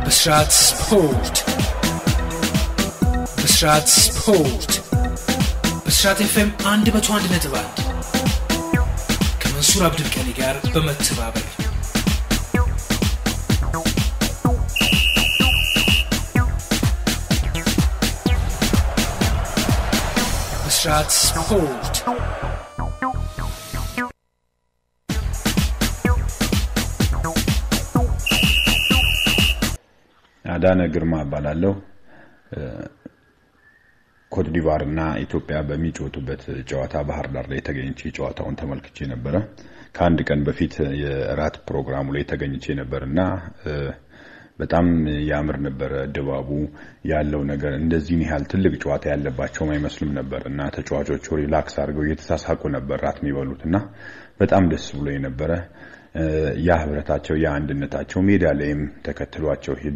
ብስራት ስፖርት ብስራት ስፖርት ብስራት ኤፍኤም 101 ነጥብ 1 ከመንሱር አብዱልቀኒ ጋር በመተባበር ብስራት ስፖርት አዳነ ግርማ እባላለሁ። ኮት ዲቫር እና ኢትዮጵያ በሚጫወቱበት ጨዋታ ባህር ዳር ላይ ተገኝቼ ጨዋታውን ተመልክቼ ነበረ። ከአንድ ቀን በፊት የእራት ፕሮግራሙ ላይ ተገኝቼ ነበር እና በጣም ያምር ነበረ ድባቡ ያለው ነገር። እንደዚህን ያህል ትልቅ ጨዋታ ያለባቸውም አይመስልም ነበር እና ተጫዋቾቹ ሪላክስ አድርገው እየተሳሳቁ ነበር ራት የሚበሉት እና በጣም ደስ ብሎ የነበረ ያ ህብረታቸው ያ አንድነታቸው ሜዳ ላይም ተከትሏቸው ሄዶ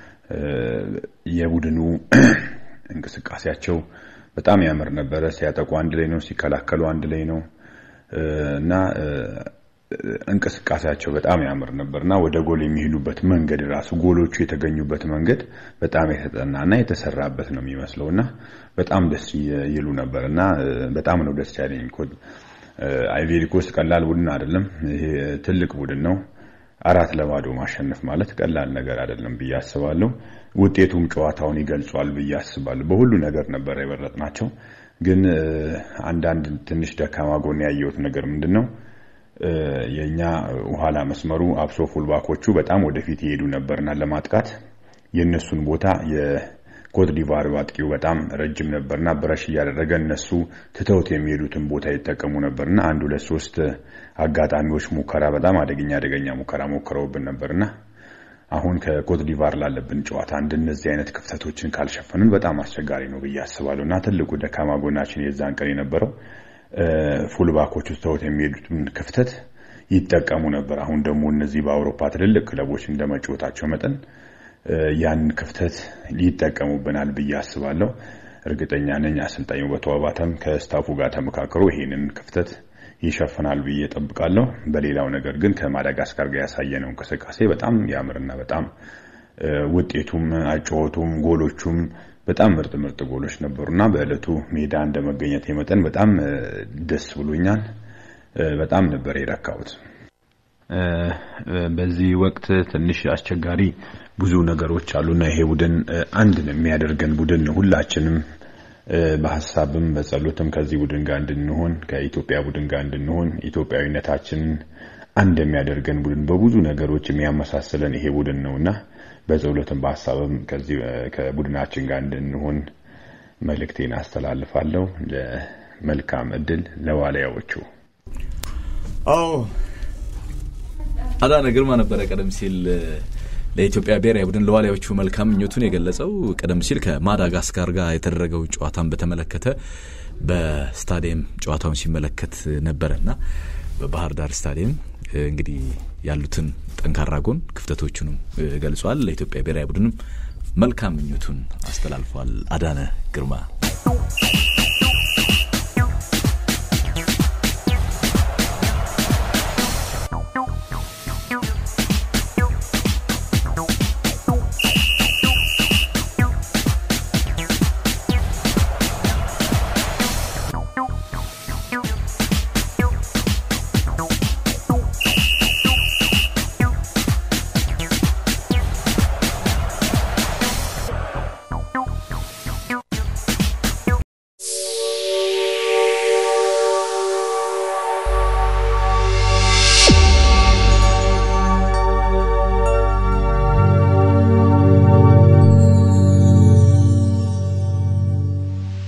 የቡድኑ እንቅስቃሴያቸው በጣም ያምር ነበረ። ሲያጠቁ አንድ ላይ ነው፣ ሲከላከሉ አንድ ላይ ነው እና እንቅስቃሴያቸው በጣም ያምር ነበር እና ወደ ጎል የሚሄዱበት መንገድ ራሱ ጎሎቹ የተገኙበት መንገድ በጣም የተጠናና የተሰራበት ነው የሚመስለው እና በጣም ደስ ይሉ ነበር እና በጣም ነው ደስ ያለኝ። አይቬሪ ኮስት ቀላል ቡድን አይደለም። ይሄ ትልቅ ቡድን ነው። አራት ለባዶ ማሸነፍ ማለት ቀላል ነገር አይደለም ብዬ አስባለሁ። ውጤቱም ጨዋታውን ይገልጿል ብዬ አስባለሁ። በሁሉ ነገር ነበር የበለጥናቸው። ግን አንዳንድ ትንሽ ደካማ ጎን ያየሁት ነገር ምንድን ነው? የእኛ ኋላ መስመሩ አብሶ ፉልባኮቹ በጣም ወደፊት ይሄዱ ነበርና ለማጥቃት የእነሱን ቦታ የኮት ዲቫር አጥቂው በጣም ረጅም ነበርና ብረሽ እያደረገ እነሱ ትተውት የሚሄዱትን ቦታ ይጠቀሙ ነበርና አንድ ሁለት ሶስት አጋጣሚዎች ሙከራ በጣም አደገኛ አደገኛ ሙከራ ሞክረውብን ነበርና አሁን ከኮት ዲቫር ላለብን ጨዋታ እንደነዚህ አይነት ክፍተቶችን ካልሸፈንን በጣም አስቸጋሪ ነው ብዬ አስባለሁ እና ትልቁ ደካማ ጎናችን የዛን ቀን የነበረው ፉልባኮቹ ትተውት የሚሄዱትን ክፍተት ይጠቀሙ ነበር። አሁን ደግሞ እነዚህ በአውሮፓ ትልልቅ ክለቦች እንደመጫወታቸው መጠን ያንን ክፍተት ይጠቀሙብናል ብዬ አስባለሁ። እርግጠኛ ነኝ አሰልጣኙ በተዋባተም ከስታፉ ጋር ተመካክሮ ይሄንን ክፍተት ይሸፍናል ብዬ ጠብቃለሁ። በሌላው ነገር ግን ከማዳጋስካር ጋር ያሳየነው እንቅስቃሴ በጣም ያምርና በጣም ውጤቱም አጨዋወቱም ጎሎቹም በጣም ምርጥ ምርጥ ጎሎች ነበሩና በእለቱ ሜዳ እንደመገኘት መጠን በጣም ደስ ብሎኛል። በጣም ነበር የረካሁት። በዚህ ወቅት ትንሽ አስቸጋሪ ብዙ ነገሮች አሉና ይሄ ቡድን አንድ የሚያደርገን ቡድን ነው። ሁላችንም በሀሳብም በጸሎትም ከዚህ ቡድን ጋር እንድንሆን ከኢትዮጵያ ቡድን ጋር እንድንሆን ኢትዮጵያዊነታችንን አንድ የሚያደርገን ቡድን በብዙ ነገሮች የሚያመሳስለን ይሄ ቡድን ነውና በጸሎትም በሀሳብም ከዚህ ከቡድናችን ጋር እንድንሆን መልእክቴን አስተላልፋለሁ። ለመልካም እድል ለዋልያዎቹ። አዎ አዳነ ግርማ ነበረ ቀደም ሲል ለኢትዮጵያ ብሔራዊ ቡድን ለዋሊያዎቹ መልካም ምኞቱን የገለጸው ቀደም ሲል ከማዳጋስካር ጋር የተደረገው ጨዋታን በተመለከተ በስታዲየም ጨዋታውን ሲመለከት ነበረና በባህር ዳር ስታዲየም እንግዲህ ያሉትን ጠንካራ ጎን ክፍተቶቹንም ገልጿል። ለኢትዮጵያ ብሔራዊ ቡድንም መልካም ምኞቱን አስተላልፏል። አዳነ ግርማ